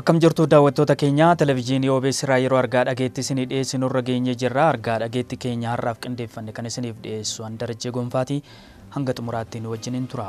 Akkam jirtu daawwattoota keenya televizyiinii OBS irraa yeroo argaa dhageetti isinii dhiyeessinu irra geenye jirra. Argaa dhageetti keenya har'aaf qindeeffanne kan isiniif dhiyeessu an darajee gonfaati hanga xumuraatti nu wajjiniin tura.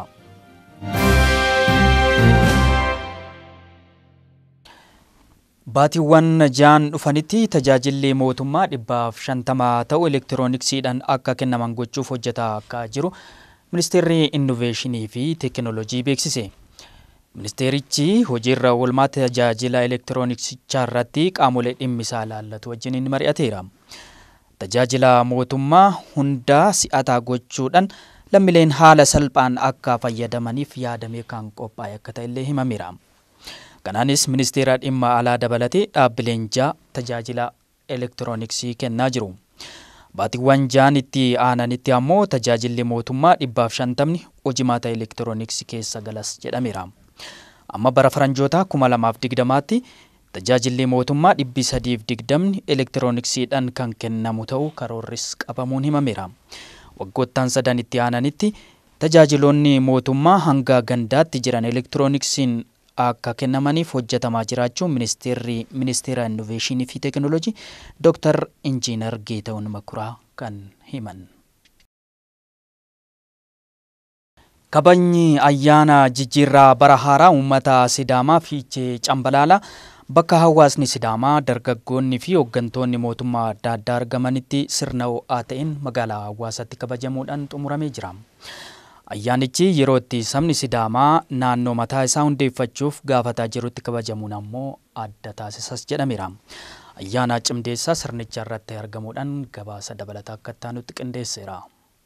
Baatiiwwan ja'an dhufanitti tajaajilli mootummaa dhibbaaf shantamaa ta'u elektirooniksiidhaan akka kennaman gochuuf hojjetaa akka jiru ministeerri innoveeshinii fi teekinooloojii beeksise. Ministeerichi hojiirra oolmaa tajaajila elektirooniksichaa irratti qaamolee dhimmisaa ilaallatu wajjiniin mari'ateera. Tajaajila mootummaa hundaa si'ataa gochuudhaan lammiileen haala salphaan akka fayyadamaniif yaadamee kan qophaa'e akka ta'ellee himameera. Kanaanis ministeera dhimma alaa dabalatee dhaabbileen ja'a tajaajila elektirooniksii kennaa jiru. Baatiiwwan ja'an itti aananitti ammoo tajaajilli mootummaa dhibbaaf shantamni hojimaata elektirooniksii keessa galas jedhameera. Amma bara faranjoota kuma lamaaf digdamaatti tajaajilli mootummaa dhibbi sadiif digdamni elektirooniksiidhaan kan kennamu ta'uu karoorris qabamuun himameera. Waggoottan sadan itti aananitti tajaajiloonni mootummaa hanga gandaatti jiran elektirooniksiin akka kennamaniif hojjetamaa jiraachuun ministeerri ministeera innoveeshinii fi teekinooloojii dooktar injiinar Geetahuun Makuraa kan himan. Kabajni ayyaana jijjiirraa bara haaraa uummata Sidaamaa fiichee Cambalaalaa bakka hawaasni Sidaamaa dargaggoonni fi hooggantoonni mootummaa adda addaa argamanitti sirna ho'aa ta'een magaalaa hawaasaatti kabajamuudhaan xumuramee jira. Ayyaanichi yeroo itti sabni Sidaamaa naannoo mataa isaa hundeeffachuuf gaafataa jirutti kabajamuun ammoo adda taasisas jedhameera. Ayyaana cimdeessaa sirnicha irratti argamuudhaan gabaasa dabalataa akka taanutti qindeesseera.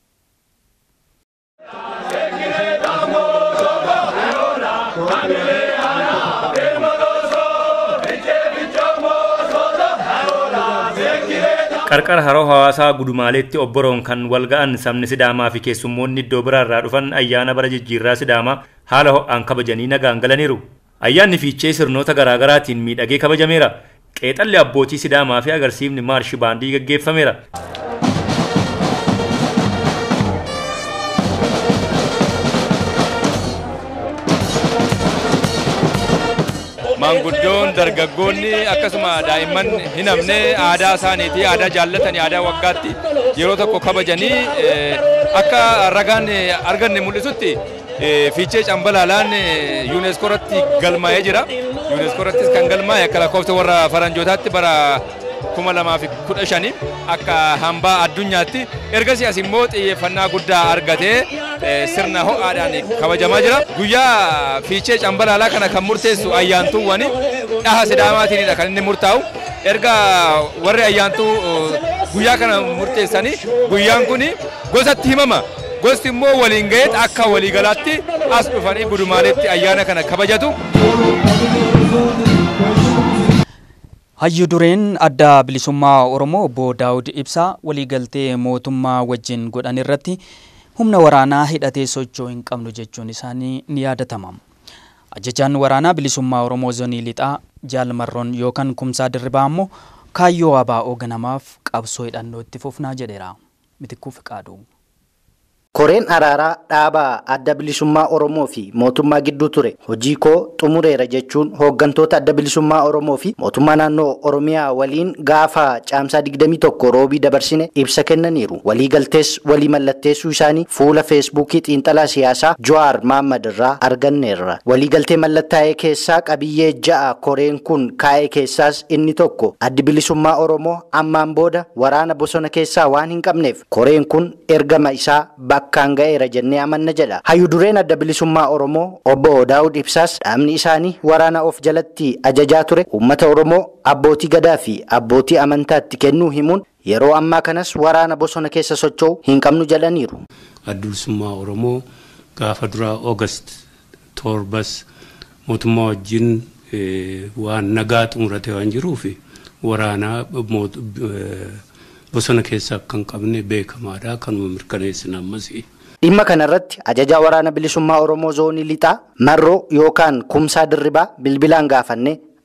qarqara haroo hawaasaa gudumaaleetti obboroon kan wal ga'an sabni sidaamaa fi keessummoonni iddoo biraarraa dhufan ayyaana bara jijjiirraa sidaamaa haala ho'aan kabajanii nagaan galaniiru. Ayyaanni fiichee sirnoota garaagaraatiin miidhagee kabajameera. Qeexalli abbootii sidaamaa fi agarsiifni maarshi baandii gaggeeffameera. maanguddoon dargaggoonni akkasuma daa'imman hin hafne aadaa isaaniitii aadaa jaallatanii aadaa waggaatti yeroo tokko kabajanii akka ragaan arganne mul'isutti fiichee cambalaalaan yuuneeskoo irratti galmaa'ee jira. yuuneeskoo irrattis kan galmaa'e akka lakkoofsa warra faranjootaatti bara kuma lamaa fi kudha shanii akka hambaa addunyaatti ergasii as immoo xiyyeeffannaa guddaa argatee sirna ho'aadhaan kabajamaa jira. Guyyaa fiichee cambalaalaa kana kan murteessu ayyaantuuwwan dhaha sidaamaatiinidha kan inni murtaa'u. Erga warri ayyaantuu guyyaa kana murteessanii guyyaan kun gosatti himama. Gosti immoo waliin ga'eet akka waliigalaatti as dhufanii gudumaaleetti ayyaana kana kabajatu. Hayyu dureen adda bilisummaa Oromoo obbo Daawud Ibsaa waliigaltee mootummaa wajjin godhan irratti humna waraanaa hidhatee socho'uu hin qabnu jechuun isaanii ni yaadatama. Ajajaan waraanaa bilisummaa Oromoo zoonii lixaa jaalmarroon yookaan kumsaa dirribaa ammoo kaayyoo abaa'oo ganamaaf qabsoo hidhannoo itti fufnaa jedheera. Mitikkuu Fiqaaduu. Koreen araaraa dhaabaa adda bilisummaa Oromoo fi mootummaa gidduu ture hojii koo xumureera jechuun hooggantoota adda bilisummaa Oromoo fi mootummaa naannoo Oromiyaa waliin gaafa caamsaa 21 roobii dabarsine ibsa kennaniiru. Waliigaltees walii mallatteessuu isaanii fuula feesbuukii xiinxalaa siyaasaa Jawaar Maammad irraa arganneerra. Waliigaltee mallattaa'ee keessaa qabiyyee ja'a koreen kun kaa'ee keessaas inni tokko addi bilisummaa Oromoo ammaan booda waraana bosona keessaa waan hin qabneef koreen kun ergama isaa bakkaan ga'eera jennee amanna jedha. Hayyu dureen adda bilisummaa Oromoo obbo Daawud Ibsaas dhaabni isaanii waraana of jalatti ajajaa ture uummata Oromoo abbootii gadaa fi abbootii amantaatti kennuu himuun yeroo ammaa kanas waraana bosona keessa socho'u hin qabnu jedhaniiru. Adda bilisummaa Oromoo gaafa duraa Oogast torbas mootummaa wajjin waan nagaa xumurate waan jiruuf waraanaa bosona keessa akka hin qabne beekamaadha kanuma mirkaneessina ammas. Dhimma kanarratti ajajaa waraana bilisummaa Oromoo zoonii lixaa marroo yookaan kumsaa dirribaa bilbilaan gaafanne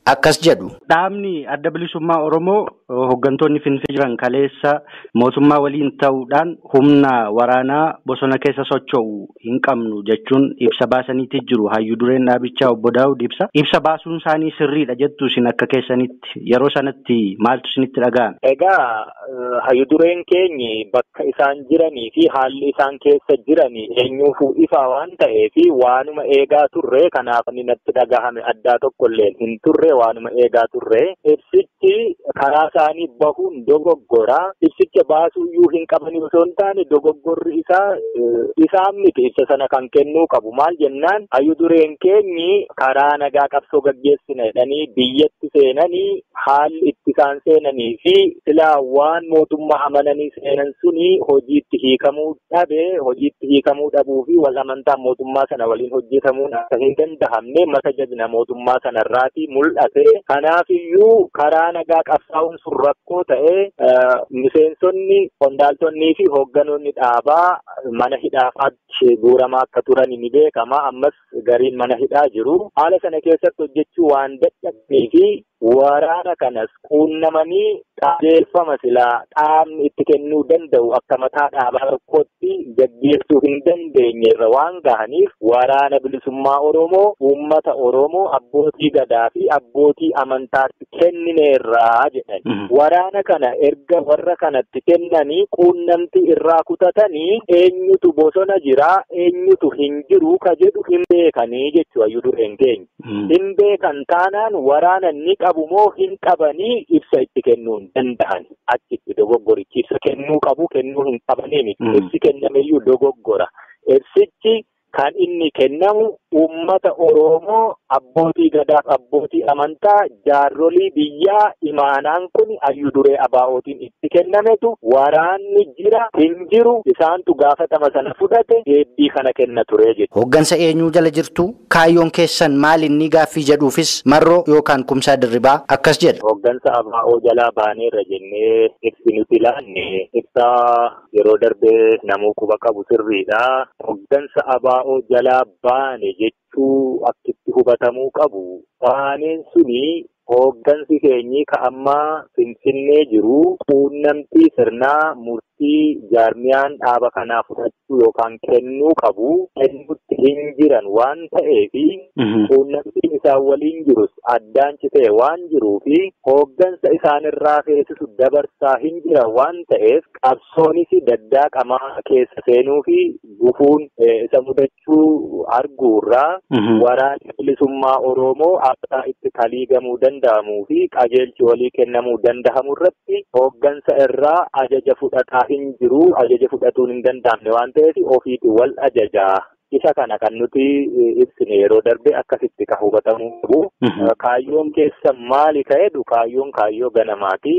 akkas jedhu. Dhaabni adda bilisummaa Oromoo hooggantoonni Finfinnee jiran kaleessa mootummaa waliin ta'uudhaan humna waraanaa bosona keessa socho'u hin qabnu jechuun ibsa baasaniitti jiru. Hayyuu dureen dhaabichaa obbo Daawud ibsa. Ibsa baasuun isaanii sirriidha jettu isin akka keessanitti yeroo sanatti maaltu isinitti dhaga'ame? Egaa hayyuu dureen keenyi bakka isaan jiranii fi haalli isaan keessa jiranii eenyuufuu ifa waan ta'eef waanuma eegaa turre kanaaf inni natti dhagahame addaa tokkollee hin turre waanuma eegaa turre ibsichi karaa isaanii bahuun dogoggora ibsicha baasuuyyuu hin qabani osoo hin taane dogoggorri isaa isaan miti ibsa sana kan kennuu qabu maal jennaan hayyuu dureen keenyi karaa nagaa qabsoo gaggeessina jedhanii biyyatti seenanii haalli itti isaan seenanii fi silaa waan mootummaa amananii seenan suni hojiitti hiikamuu dhabe hojiitti hiikamuu dhabuu fi wal amantaa mootummaa sana waliin hojjetamuun akka hin danda'amne mata jabina mootummaa sanarraati mul'ate kanaafiyyuu karaa nagaa qabsaa'uun sun rakkoo ta'e miseensonni qondaaltonnii fi hoogganoonni dhaabaa mana hidhaafaatti guuramaa akka turan ni beekama ammas gariin mana hidhaa jiru haala sana keessatti hojjechuu waan dadhabnee fi waraana kanas quunnamanii qajeelfama silaa dhaabni itti kennuu danda'u akka mataa dhaabaa tokkotti gaggeessuu hin dandeenye irra waan gahaniif waraana bilisummaa Oromoo uummata Oromoo abbootii gadaa fi abbootii amantaatti kennineerraa jedhan. Waraana kana erga warra kanatti kennanii quunnamtii irraa kutatanii eenyutu bosona jira eenyutu hin jiru ka jedhu hin beekanii jechuudha hayyuu dureen keenya. Hin beekan taanaan waraana ni qabu moo hin qabanii ibsa itti kennuu hin danda'an achitti dogoggorichi ibsa kennuu qabu kennuu hin qabanii miti ibsi kennameyyuu dogoggora ibsichi kan inni kennamu uummata Oromoo abbootii gadaaf abbootii amantaa jaarrolii biyyaa imaanaan kun hayyuu duree abaa'ootiin itti kennametu waraanni jira hin jiru isaantu gaafatama sana fudhate deebbii kana kenna ture jechuudha. Hooggansa eenyuu jala jirtu kaayyoon keessan maal inni gaaffii jedhuufis marroo yookaan kumsaa dirribaa akkas jedha. Hooggansa abaa'oo jalaa baaneerra jennee ibsi nuti ilaanne ibsaa yeroo darbee namuu quba qabu sirriidha. Hooggansa abaa'oo jalaa baane jechuu akkitti hubatamuu qabu. Baaneen suni hooggansi keenyi ka ammaa finfinnee jiru quunnamtii sirnaa murtii jaarmiyaan dhaaba kanaa fudhachuu yookaan kennuu qabu kennutti hin jiran waan ta'eefi quunnamtiin isaan waliin jirus addaan citee waan jiruufi hooggansa isaanirraa feesisu dabarsaa hin jiran waan ta'eef qabsoonis daddaaqamaa keessa seenuu fi gufuun isa mudachuu arguurraa waraanni bilisummaa Oromoo akka itti kaliigamuu danda'amuu fi qajeelchi walii kennamuu danda'amu irratti hooggansa irraa ajaja fudhataa hin jiru ajaja fudhatuun hin danda'amne waan ta'eef ofiitu wal ajajaa. Isa kana kan nuti ibsine yeroo darbe akkasitti ka hubatamuu qabu. Kaayyoon keessa maali ka'edhu kaayyoon kaayyoo ganamaati.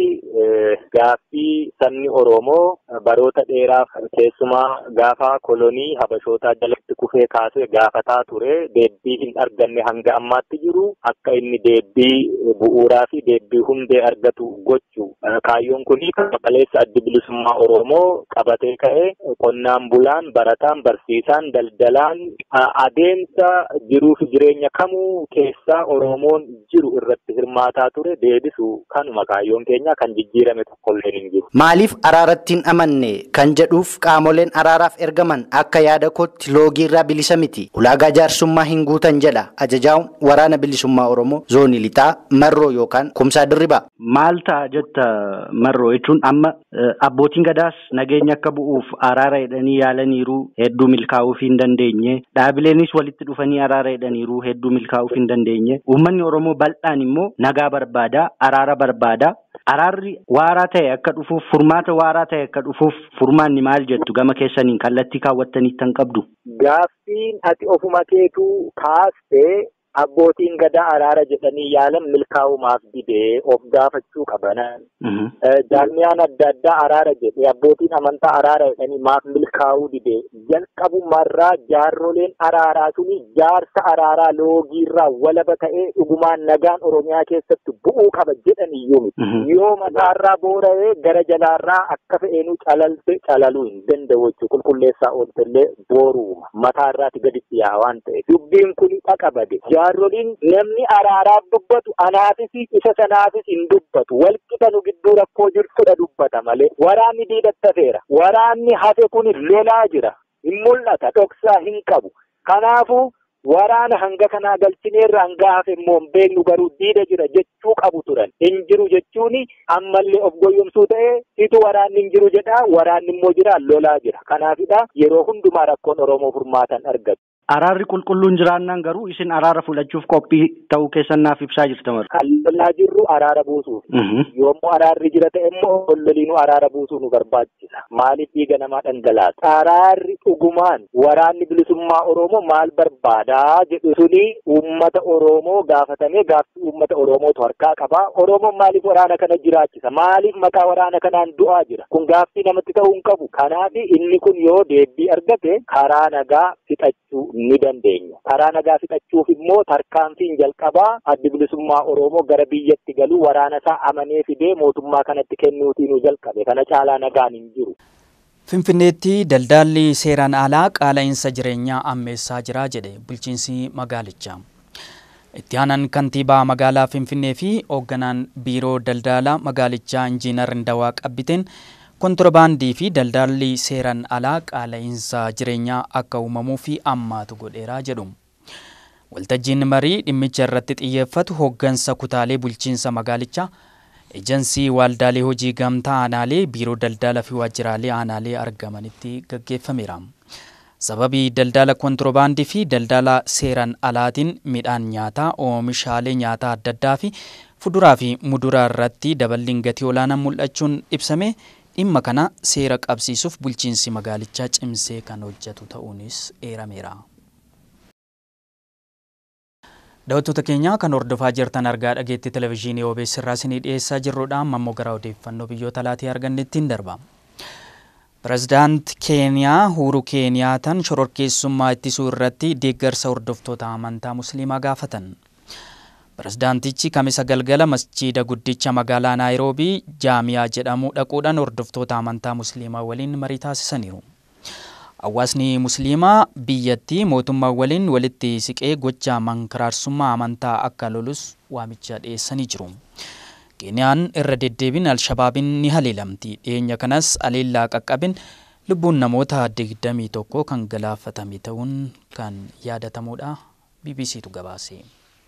Gaaffii sabni Oromoo baroota dheeraaf keessumaa gaafa kolonii habashootaa jalatti kufee kaasee gaafataa ture deebbii hin arganne hanga ammaatti jiru akka inni deebbii bu'uuraa fi deebbii hundee argatu gochu. Kaayyoon kuni qaleessa addi bilisummaa Oromoo qabatee ka'e qonnaan bulaan barataan barsiisaan daldalaan adeemsa jiruuf jireenya kamuu keessaa Oromoon jiru irratti hirmaataa ture deebisu kanuma kaayyoon keenya kan jijjiirame tokkollee hin jiru. Maaliif araarattiin amanne kan jedhuuf qaamoleen araaraaf ergaman akka yaada kootti loogiirraa bilisa miti. Ulaagaa jaarsummaa hin guutan jedha ajajaan waraana bilisummaa Oromoo zoonii lixaa marroo yookaan kumsaa dirribaa. Maal ta'a jetta marroo jechuun amma abbootiin gadaas nageenya akka bu'uuf araara jedhanii yaalaniiru hedduu milkaa'uuf hin dandeenye dhaabileenis walitti dhufanii araara jedhaniiru hedduu milkaa'uuf hin dandeenye uummanni Oromoo bal'aan immoo nagaa barbaada araara barbaada. Araarri waaraa ta'e akka dhufuuf furmaata waaraa ta'e akka dhufuuf furmaanni maal jettu gama keessaniin kallattii kaawwattanii kan qabdu. Gaaffiin ati ofuma keetuu kaastee abbootiin gadaa araara jedhanii yaalan milkaa'umaaf didee of gaafachuu qabanan. Jaarmiyaan adda addaa araara jedhe abbootiin amantaa araara jedhanii maaf milkaa'uu didee jalqabumarraa jaarroleen araaraa suni jaarsa araaraa loogiirraa walaba ta'ee dhugumaan nagaan Oromiyaa keessatti bu'uu qaba jedhan iyyuu miti. Yoo mataarraa boora'ee gara jalaarraa akka fe'eenuu calalte calaluu hin danda'u jechuudha. Qulqulleessaa ooltellee booruuma. Mataarraati gaditti yaa waan ta'eef. Dubbiin kun dhaqa bade. Jaarroliin namni araaraaf dubbatu anaafis isa sanaafis hin dubbatu. Walqixa nu gidduu rakkoo jirtudha dubbata malee. Waraanni diidattafeera. Waraanni hafe kun lolaa jira. Hin mul'ata. Dhoksaa hin qabu. Kanaafuu waraana hanga kanaa galchineerra hanga hafe immoo hin beeknu garuu diida jira jechuu qabu turan. Hin jiru jechuun ammallee of goyyomsuu ta'ee situ waraanni hin jiru jedha waraanni immoo jira lolaa jira. Kanaafidha yeroo hundumaa rakkoon Oromoo furmaatan argatu. Araarri qulqulluun jiraannaan garuu isin araara fudhachuuf qophii ta'uu keessan naaf ibsaa jirta mara. Kan lolaa jirru araara buusuuf. Yommuu araarri jira ta'e immoo loliinuu araara buusuu nu barbaachisa. Maaliif dhiiga namaa dhangalaasa? Araarri dhugumaan waraanni bilisummaa Oromoo maal barbaadaa jedhu suni uummata Oromoo gaafatamee gaaffii uummata Oromootu harkaa qaba. Oromoon maaliif waraana kana jiraachisa? Maaliif maqaa waraana kanaan du'aa jira? Kun gaaffii namatti ta'uu hin qabu. Kanaaf inni kun yoo deebii argate karaa nagaa fixachuu ni dandeenya. Karaa nagaa fixachuuf immoo tarkaanfiin jalqabaa addi bilisummaa Oromoo gara biyyatti galuu waraana isaa amanee fidee mootummaa kanatti kennuutii nu jalqabe. Kana caalaa nagaan hin jiru. Finfinneetti daldaalli seeraan alaa qaala'insa jireenyaa ammeessaa jira jedhe bulchiinsi magaalichaa. Itti aanaan kantiibaa magaalaa Finfinnee fi hoogganaan biiroo daldalaa magaalichaa Injiinar Ndawaa Qabbiteen kontirbaandii fi daldaalli seeraan alaa qaala'insa jireenyaa akka uumamuu fi ammaatu godheeraa jedhu. Waltajjiin marii dhimmicha irratti xiyyeeffatu hooggansa kutaalee bulchiinsa magaalichaa eejansii waaldaalee hojii gamtaa aanaalee biiroo daldala fi waajjiraalee aanaalee argamanitti gaggeeffameera. Sababii daldala kontirbaandii fi daldala seeraan alaatiin midhaan nyaataa oomishaalee nyaataa adda addaa fi fuduraa fi muduraa irratti daballiin gatii olaanaa mul'achuun ibsame dhimma kana seera qabsiisuuf bulchiinsi magaalichaa cimsee kan hojjetu ta'uunis eerameera. Daawwattoota keenya kan hordofaa jirtan argaa dhageetti televizyiinii OBS irraa isinii dhiyeessaa jirrudha. Amma immoo gara odeeffannoo biyyoota alaatii argannetti hin darba. Pireezidaant Keeniyaa Uhuru Keeniyaataan shororkeessummaa ittisuu irratti deeggarsa hordoftoota amantaa Musliimaa gaafatan. Pireezidaantichi kamisa galgala masjiida guddicha magaalaa Naayiroobii jaamiyaa jedhamu dhaquudhaan hordoftoota amantaa Musliimaa waliin marii taasisaniiru. Hawaasni Musliimaa biyyattii mootummaa waliin walitti siqee gocha mankaraarsummaa amantaa akka lolus waamicha dhiyeessanii jiru. Keeniyaan irra deddeebiin Alshabaabiin ni haleelamti. Dhiyeenya kanas aleellaa qaqqabin lubbuun namoota digdamii tokko kan galaafatame ta'uun kan yaadatamudha. BBCtu gabaase.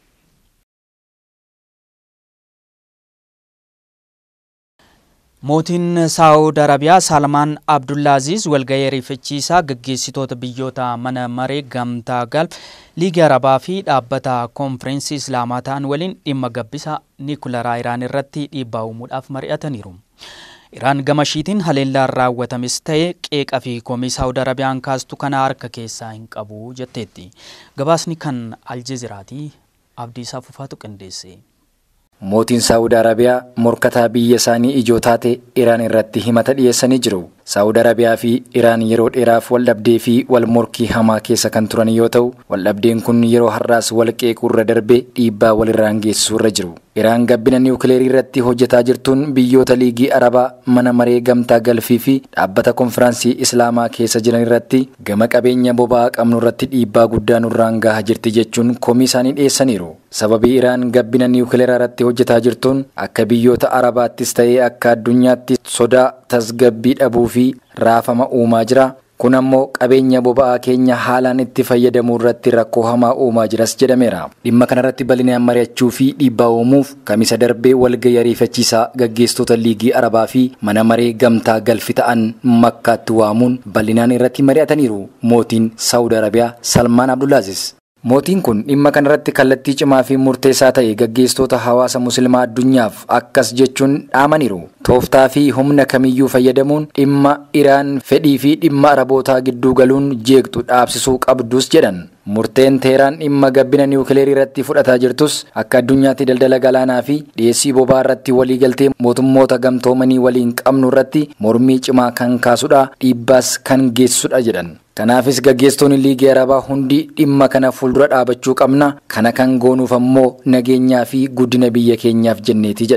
Mootiin Saawud Arabiyaa Salmaan Abdullaaziz walgahii ariifachiisaa gaggeessitoota biyyoota mana maree gamtaa galf liigii arabaa fi dhaabbata koonfireensi islaamaa ta'an waliin dhimma gabbisa niikularaa Iraan irratti dhiibbaa uumuudhaaf mari'ataniiru. Iraan gama ishiitiin haleellaan raawwatames ta'e qeeqa fi komii Saawud Arabiyaan kaastu kana harka keessaa hin qabu jetteetti. Gabaasni kan Aljeeziraatii Abdiisaa Fufaatu qindeesse. Mootiin Saawud Arabiyaa morkataa biyya isaanii ijoo taate Iraan irratti himata dhiyeessanii jiru. Saawud Arabiyaa fi Iraan yeroo dheeraaf waldhabdee fi wal morkii hamaa keessa kan turan yoo ta'u, waldhabdeen kun yeroo har'aas wal qeequu irra darbee dhiibbaa walirraan geessisuu irra jiru. Iraan gabbina niwukileerii irratti hojjetaa jirtuun biyyoota liigii Arabaa mana maree gamtaa galfii fi dhaabbata konfiraansii Islaamaa keessa jiran irratti gama qabeenya boba'aa qabnu irratti dhiibbaa guddaa nurraan gahaa jirti jechuun komii isaanii dhiyeessaniiru. Sababii Iraan gabbina niwukileeraa irratti hojjetaa jirtuun akka biyyoota Arabaattis ta'ee akka addunyaatti sodaa tasgabbii dhabuu fi raafama uumaa jira. Kun ammoo qabeenya boba'aa keenya haalaan itti fayyadamuu irratti rakkoo hamaa uumaa jiras jedhameera. Dhimma kanarratti bal'inaan mari'achuu fi dhiibbaa uumuuf kamisa darbee walgahii ariifachiisaa gaggeessitoota liigii Arabaa fi mana maree gamtaa galfi ta'an makkaatti waamuun bal'inaan irratti mari'ataniiru. Mootiin Saawud Arabiyaa Salmaan Abdullaaziz. Mootiin kun dhimma kanarratti kallattii cimaa fi murteessaa ta'e gaggeessitoota hawaasa musliimaa addunyaaf akkas jechuun dhaamaniiru. Tooftaa fi humna kamiyyuu fayyadamuun dhimma Iraan fedhii fi dhimma Arabootaa gidduu galuun jeeqxu dhaabsisuu qabdus jedhan. Murteen Teeraan dhimma gabbina niwukileerii irratti fudhataa jirtus akka addunyaatti daldala galaanaa fi dhiyeessii boba'aa irratti waliigaltee mootummoota gamtoomanii waliin qabnu irratti mormii cimaa kan kaasudha dhiibbaas kan geessudha jedhan. Kanaafis gaggeessitoonni liigii arabaa hundi dhimma kana fuuldura dhaabachuu qabna kana kan goonuuf ammoo nageenyaa fi guddina biyya keenyaaf jenneeti jedhan.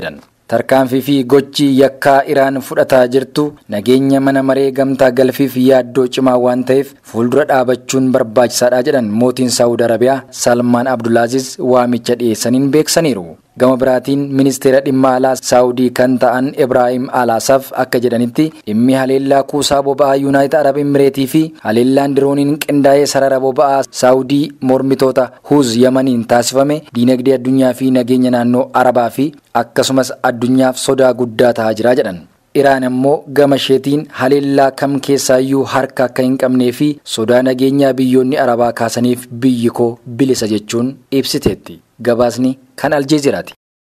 tarkaanfii fi gochi yakkaa iraan fudhataa jirtu nageenya mana maree gamtaa galfiif yaaddoo cimaa waan ta'eef fuuldura dhaabachuun barbaachisaadha jedhan mootiin saawud arabiyaa salmaan abdulaaziz waamicha dhiyeessaniin beeksaniiru. gama biraatiin ministeera dhimma alaa saawudii kan ta'an ibraahim alaasaaf akka jedhanitti dhimmi haleellaa kuusaa boba'aa yuunaayitid arab imireetii fi haleellaan dirooniin qindaa'ee sarara boba'aa saawudii mormitoota huuz yamaniin taasifame diinagdee addunyaa fi nageenya naannoo arabaa fi akkasumas addunyaaf sodaa guddaa ta'aa jira jedhan. Iraan ammoo gama isheetiin haleellaa kam keessaayyuu harka akka hin qabnee fi sodaa nageenyaa biyyoonni arabaa kaasaniif biyyi koo bilisa jechuun ibsiteetti. Gabaasni kan aljeeziraati.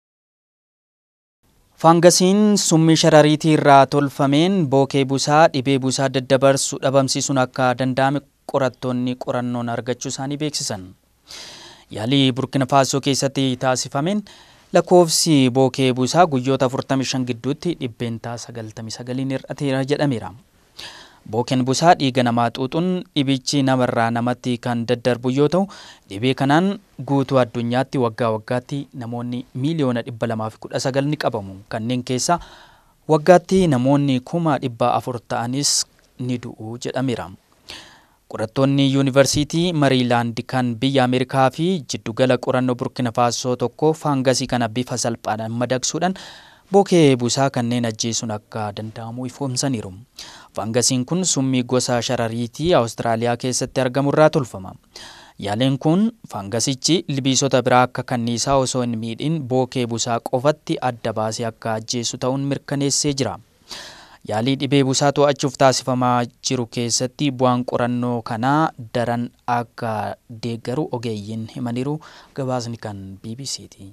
Faangasiin summii sharariitii irraa tolfameen bookee busaa dhibee busaa daddabarsu dhabamsiisuun akka danda'ame qorattoonni qorannoon argachuu isaanii beeksisan. Yaalii Burkina Faasoo keessatti taasifameen lakkoofsi bookee busaa guyyoota 45 gidduutti dhibbeentaa 99 hir'ateera jedhameera. Bookeen busaa dhiiga namaa xuuxuun dhibichi namarraa namatti kan daddarbu yoo ta'u dhibee kanaan guutuu addunyaatti waggaa waggaatti namoonni miiliyoona 219 ni qabamu. Kanneen keessa waggaatti namoonni kuma dhibba afur ta'anis ni du'u jedhameera. Qorattoonni yuunivarsiitii Mariilaand kan biyya Ameerikaa fi jiddugala qorannoo Burkina Faasoo tokko faangasii kana bifa salphaadhaan madaqsuudhaan bookee busaa kanneen ajjeesuun akka danda'amu ifoomsaniiru. Faangasiin kun summii gosa sharariitii Awustiraaliyaa keessatti argamu irraa tolfama. Yaaleen kun faangasichi ilbiisota biraa akka kanniisaa osoo hin miidhin bookee busaa qofatti adda baasee akka ajjeesu ta'uun mirkaneessee jira. Yaalii dhibee busaa to'achuuf taasifamaa jiru keessatti bu'aan qorannoo kanaa daran akka deeggaru ogeeyyiin himaniiru gabaasni kan BBCti.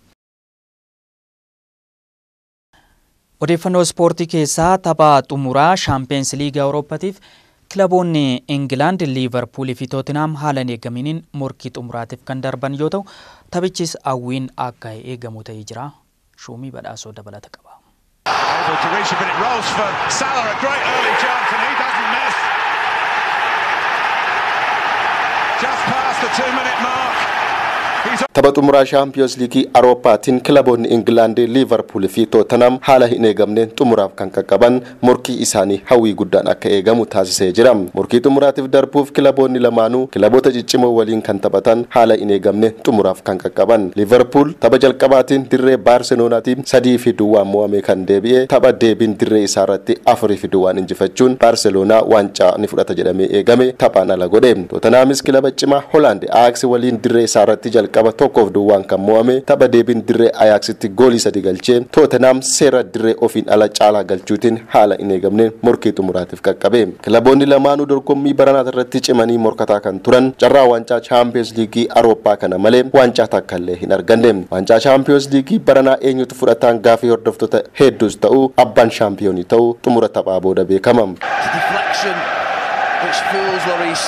Odeeffannoo ispoortii keessaa tapha xumuraa shaampiyoons liigaa Awurooppaatiif kilaboonni Ingilaand, Liivarpuulii fi Tootinaam haala hin eegaminiin morkii xumuraatiif kan darban yoo ta'u taphichis hawwiin akka eegamu ta'ee jira. Shuumii badhaasoo dabalata qaba. able to reach it, but it rolls for Salah. A great early chance, and he doesn't miss. Just past the two-minute mark. He's Tapha xumuraa shaampiyoons liigii Awurooppaatiin kilaboonni Ingilaandii, Liivarpuul fi Tootanam haala hin eegamneen xumuraaf kan qaqqaban morkii isaanii hawwii guddaan akka eegamu taasisee jira. Morkii xumuraatiif darbuuf kilaboonni lamaanuu kilaboota ciccimoo waliin kan taphatan haala hin eegamne xumuraaf kan qaqqaban. Liivarpuul tapha jalqabaatiin dirree Baarseloonaatiin sadii fi duwwaan mo'ame kan deebi'e tapha deebiin dirree isaa irratti afurii fi duwwaan injifachuun Baarseloonaa waancaa ni fudhata jedhamee eegame taphaan ala godhe. Tootanaamis kilaba cimaa Hoolaand Aayaksi waliin dirree isaa irratti jalqaba tokkoof duwwaan kan mo'ame tapha deebiin dirree Ayaaksitti goolii sadi galchee Tootenaam seera dirree ofiin ala caalaa galchuutiin haala hin eegamne morkii xumuraatiif qaqqabe. Kilaboonni lamaanuu dorgommii baranaa irratti cimanii morkataa kan turan carraa waancaa chaampiyoons liigii Awurooppaa kana malee waancaa takka illee hin arganne. Waancaa chaampiyoons liigii baranaa eenyutu fudhataan gaafii hordoftoota hedduus ta'uu abbaan shaampiyoonii ta'uu xumura taphaa booda beekama. deflection which fools Lloris.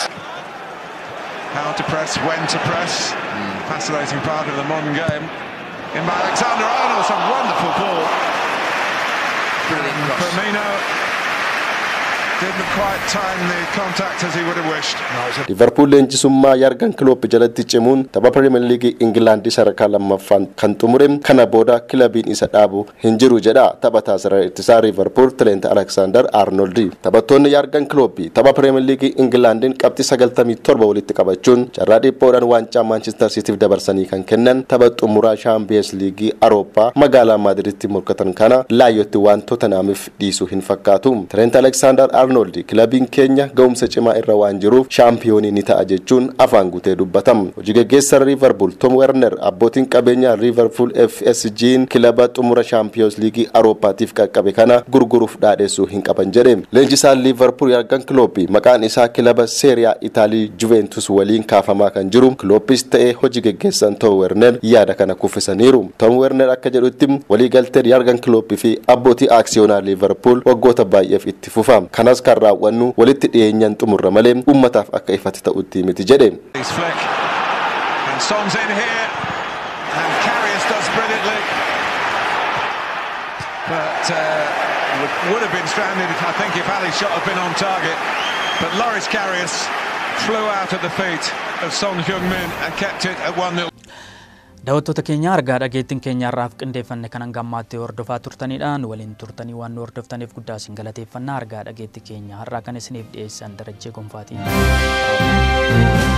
how to press, when to press. Fascinating part of the modern game. In by Alexander Arnold, some wonderful ball. Brilliant cross. Firmino didn't quite time the contact as he would have wished. liverpool leenjisummaa yargan kiloop jalatti cimuun tapha pirimeer liigii ingilaandii sadarkaa lammaffaan kan xumure kana booda kilabiin isa dhaabu hin jiru jedha taphataa sarara ittisaa liverpool tileent aleksaandar arnoldi taphattoonni yargan kilooppii tapha pirimeer liigii ingilaandiin qabxii sagaltamii torba walitti qabachuun carraa dhiphoodhaan waancaa maanchister siitiif dabarsanii kan kennan tapha xumuraa shaampiyeens liigii arooppaa magaalaa maadiritti morkatan kana laayyotti waan totanaamiif dhiisuu hin fakkaatu tileent aleksaandar arnoldi kilabiin keenya ga'umsa cimaa irra waan jiruuf shaampiyoonii ni ta'a jechuun afaan guutee dubbatam hojii gaggeessaa liverpool tom werner abbootiin qabeenyaa liverpool fsg'n kilaba xumura shaampiyoons liigii arooppaatiif qaqqabe kana gurguruuf dhaadheessuu hin qaban jedhe leenjisaan liverpool yargan kilooppii maqaan isaa kilaba seeriyaa itaalii juventus waliin kaafamaa kan jiru kilooppis ta'ee hojii gaggeessan tom werner yaada kana kuffisaniiru tom werner akka jedhutti waliigalteen yargan kilooppii fi abbootii aaksiyoonaa liverpool waggoota baay'eef itti fufa kanas kan raawwannu walitti dhiyeenyaan xumurra malee ummataaf akka ifatti ta'utti miti jedhe His flick. And Son's in here. And Carrius does brilliantly. But uh, would, would have been stranded, if, I think, if Ali's shot had been on target. But Loris Carrius flew out at the feet of Son Heung-min and kept it at 1-0. Daawwattoota keenya argaa dhageettiin keenya har'aaf qindeeffanne kanan gammaatti hordofaa turtanidhaan waliin turtanii waan nu hordoftaniif guddaa isin galateeffannaa argaa dhageettii keenya har'aa kan isiniif dhiyeessan darajjee gonfaatiin.